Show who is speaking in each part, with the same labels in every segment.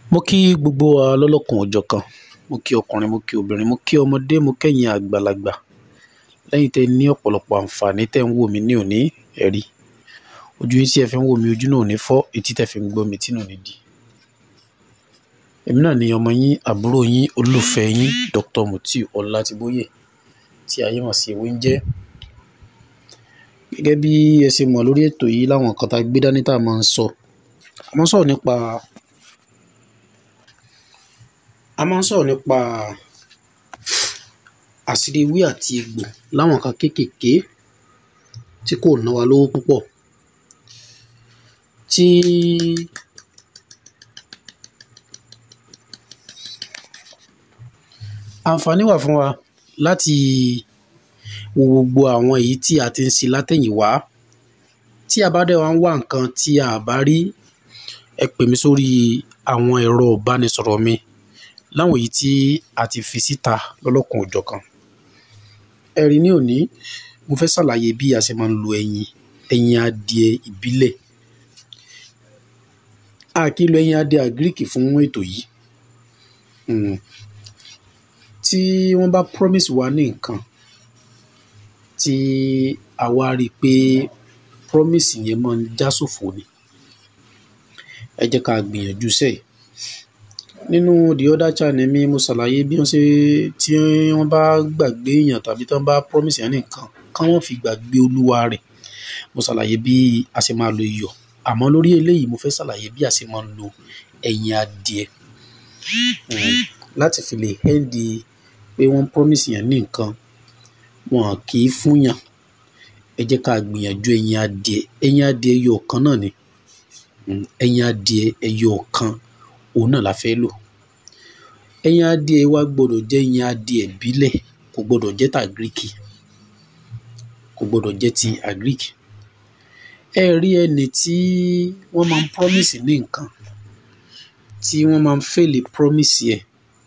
Speaker 1: mo kí gbogbo wa lọ́lọ́kan òjọ̀kan mo kí ọkùnrin mo kí obìnrin mo kí ọmọdé mo kẹ́yìn àgbàlagbà lẹ́yìn tẹ́ ẹ ní ọ̀pọ̀lọpọ̀ àǹfààní tẹ́ ń wò mí ní òní ẹ̀rí ojú yín tí ẹ fi ń wò mí ojú náà ò ní fọ́ etí tẹ́ fi ń gbọ́ mi tí náà ò ní di. èmi náà ni ọmọ yín àbúrò yín olólùfẹ́ yín Dr. Mutiu Ọlátìbóyè tí ayé mọ̀ sí ewé ń jẹ́ gẹ́gẹ́ bí ẹ ṣe mọ̀ lórí ètò yìí láwọn nǹkan tá a gbé dání tá a máa ń sọ a máa ń sọ̀rọ̀ nípa a máa ń sọ̀rọ̀ nípa àṣírí ewé àti egbò láwọn nǹkan kéékèèké tí kò ná wa lówó púpọ̀ tí àǹfààní wà fún wa láti wo gbogbo àwọn èyí tí a ti ń ṣe látẹ̀yìnwá tí a bá dẹ̀ wá ń wá nǹkan tí a bá rí ẹ pè mí sórí àwọn ẹ̀rọ ìbánisọ̀rọ̀ mi láwọn èyí tí a ti fi síta lọ́lọ́kan òjọ̀kan ẹ̀rí ní òní mo fẹ́ ṣàlàyé bí a ṣe máa ń lo ẹyin ẹyin adìẹ ìbílẹ̀ a kì í lo ẹyin adìẹ àgíríkì fún ètò yìí um tí wọ́n bá promise wa ní nǹkan tí a wá rí i pé promise yẹn máa ń já sófo ni ẹ jẹ́ ká gbìyànjú sẹ́ẹ̀ nínú the other channel mi mo ṣàlàyé bí wọ́n ṣe tí wọ́n bá gbàgbé èèyàn tàbí tí wọ́n bá promise yẹn ní nǹkan ká wọ́n fi gbàgbé olúwa rẹ̀ mo ṣàlàyé bí a ṣe máa lo iyọ̀ àmọ́ lórí eléyìí mo fẹ́ ṣàlàyé bí a ṣe máa ń lo ẹyin adìẹ um láti fi lè hẹ́ndì pé wọ́n promise yẹn ní nǹkan wọn kì í fúnyàn ẹ jẹ́ ká gbìyànjú ẹyin adìẹ ẹyin adìẹ ẹyọ kan náà ni um ẹyin adìẹ ẹyọ kan òun náà la fẹ́ lò ẹyin adìẹ wa gbọ́dọ̀ jẹ́ ẹyin adìẹ ìbílẹ̀ kò gbọ́dọ̀ jẹ́ tàgíríkì kò gbọ́dọ̀ jẹ́ ti àgíríkì ẹ rí ẹni tí wọ́n máa ń promise ní nǹkan tí wọ́n máa ń fail promise yẹ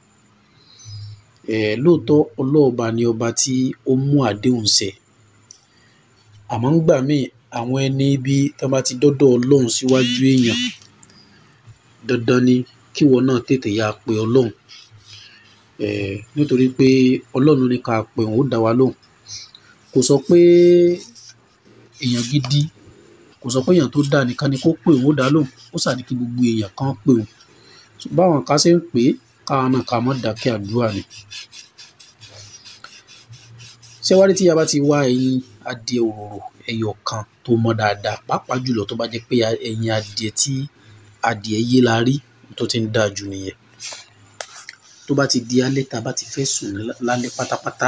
Speaker 1: um lóòótọ́ ọlọ́ọ̀ba ni ọba tí ó mú àdéhùn ṣẹ àmọ́ ńgbà míì àwọn ẹni ibi tán bá ti dọ́dọ̀ ọlọ́run síwájú èèyàn dandan ni kíwọ náà tètè yáa pe ọlọ́run um nítorí pé ọlọ́run ní ká pe òun ó dá wa lóhùn kò sọ pé èèyàn gidi kò sọ pé èèyàn tó dáa nìkan ni kó pè òun ó dá lóhùn ó ṣáà ní kí gbogbo èèyàn kan pè òun báwọn kan ṣe ń pè é káwa náà ká má dákẹ́ àdúrà ni ṣé wá rí tí a bá ti wá ẹyin adìẹ òróró ẹyọ kan tó mọ́ dáadáa pàápàá jùlọ tó bá jẹ́ pé ẹyin adìẹ tí adìẹ yé la rí tó ti ń dáa jù nìyẹn tó bá ti di alẹ́ tá a bá ti fẹ́ sùn lálẹ́ pátápátá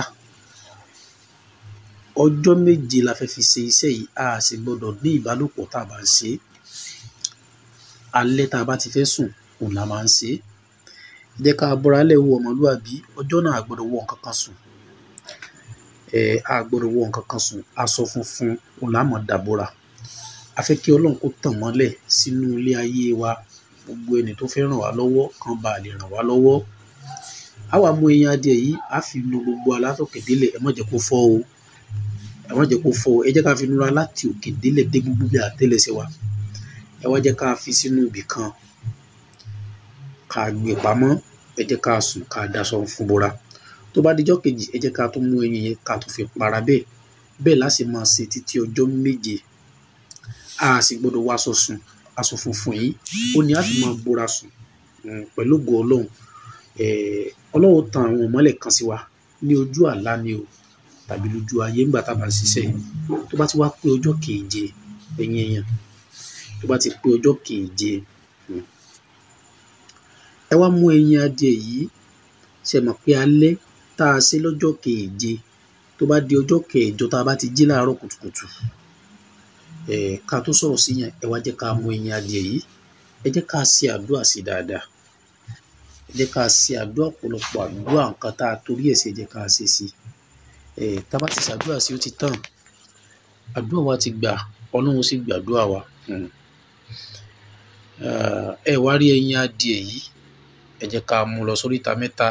Speaker 1: ọjọ́ méje la fẹ́ fi ṣe iṣẹ́ yìí a sì gbọ́dọ̀ ní ìbálòpọ̀ tá a bá ń ṣe é alẹ́ tá a bá ti fẹ́ sùn òun la máa ń ṣe é jẹ́ ká bọ́ra lẹ̀ wo ọmọlúwàbí ọjọ́ náà a gbọ́dọ̀ wọ nǹkan kan sùn um a gbọ́dọ̀ wọ nǹkan kan sùn aṣọ funfun òun la máa dàbora a fẹ́ kí ọlọ́run kó tàn mọ́lẹ̀ sínú ilé ayé wa gbogbo ẹni tó fẹ́ ràn wá lọ́wọ́ kan bá lè ràn wá lọ́wọ́ a wá mú ẹyin adìẹ yìí a fi nu gbogbo alátòkè délẹ̀ ẹ má jẹ́ kó fọ́ o ẹ má jẹ́ kó fọ́ o ẹ jẹ́ ká fi nura láti òkè délẹ̀ dé gbogbo bí àtẹ́lẹsẹ̀ wa ẹ wá jẹ́ ká fi sínú ibì kan ká gbé pamọ́ ẹ jẹ́ ká sùn ká daṣọ fún bora tó bá dijọ́ kejì ẹ jẹ́ ká tún mú ẹyin yẹn ká tún fi para bẹ́ẹ̀ bẹ́ẹ̀ láti máa ṣe títí ọjọ́ méje a sì gbọ́dọ̀ wọ aṣọ sùn aṣọ funfun yìí ó ní a fi máa bora sùn pẹ̀lú ògo ọlọ́run ọlọ́run tan àwọn ìmọ́lẹ̀ kan sí wa ní ojú àlá ni o tàbí lójú ayé ńgbà tá a bá ń ṣiṣẹ́ tó bá ti wá pé ọjọ́ keje ẹ̀yin èèyàn tó bá ti pé ọjọ́ keje ẹ wá mú ẹyin adìẹ yìí ṣe mọ̀ pé alẹ́ tá a ṣe lọ́jọ́ keje tó bá di ọjọ́ kẹjọ tá a bá ti jí láàárọ̀ kùtùkùtù um ká tó sọ̀rọ̀ sí yẹn ẹ wá jẹ́ ká mú ẹyin adìẹ yìí ẹ jẹ́ ká ṣe àdúrà sí dáadáa ẹ jẹ́ ká ṣe àdúrà ọ̀pọ̀lọpọ̀ àdúrà nǹkan tá a torí ẹ̀ ṣe ẹ jẹ́ ká ṣe sí um tá a bá ti ṣàdúrà sí ó ti tán àdúrà wa ti gbà ọlọ́run sì gbàdúrà wa um ẹ wá rí ẹyin adìẹ yìí ẹ jẹ́ ká mú lọ sóríta mẹ́ta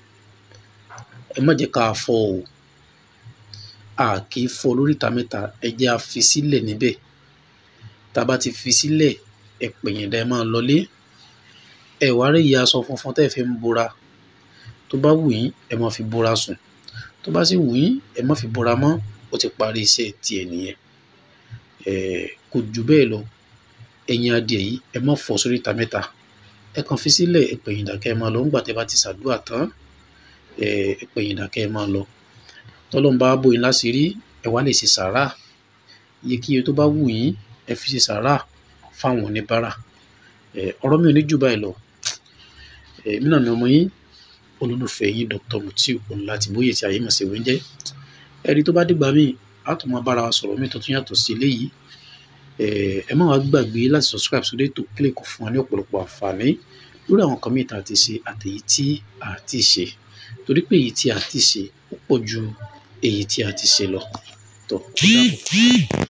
Speaker 1: ẹ má jẹ́ ká fọ́ o a kì í fọ́ lóríta mẹ́ta ẹ jẹ́ a fi sílẹ̀ níbẹ̀ tá a bá ti fi sílẹ̀ ẹ pẹ̀yìndà ẹ máa lọlé ẹ wá rí ìyá aṣọ funfun tẹ́ fi ń bora tó bá wù yín ẹ má fi bora sùn tó bá sì wù yín ẹ má fi bora mọ́ ó ti parí iṣẹ́ tiẹ̀ nìyẹn kò jù bẹ́ẹ̀ lọ ẹ̀yin adìẹ yìí ẹ má fọ́ sórí ìta mẹ́ta ẹ kàn fi sílẹ̀ ẹ pẹ̀yìn dàkẹ́ ẹ máa lọ ńgbà tẹ́ bá ti ṣàdúrà tán ẹ pẹ̀yìn dàkẹ́ ẹ máa lọ tọ́lọ́n bá bóyin láṣìírí ẹ wá lè ṣe sàárà iyekíye tó bá wù yín ẹ fi ṣe sàárà fáwọn oníbàárà ọ̀rọ̀ mi ò ní jù báyìí lọ èmi náà ni ọmọ yín olólùfẹ́ yín Dr. Mutiu Ọlátíbóyè tí ayé mọ̀ sí wẹ́ńjẹ́ ẹ̀rí tó bá dìgbà míì á tún máa bára wa sọ̀rọ̀ mi tó tún yàtọ̀ sí eléyìí ẹ má wàá gbàgbé láti subscribe sórí ètò kí lè kó fún wa ní ọ̀pọ̀lọpọ̀ àǹfààní lórí àwọn kan míì tá a ti ṣe àtèyí tí a ti ṣe torí pé èyí tí a ti ṣe ó pọ̀ ju èyí tí a ti ṣe lọ tó ó dàbọ̀.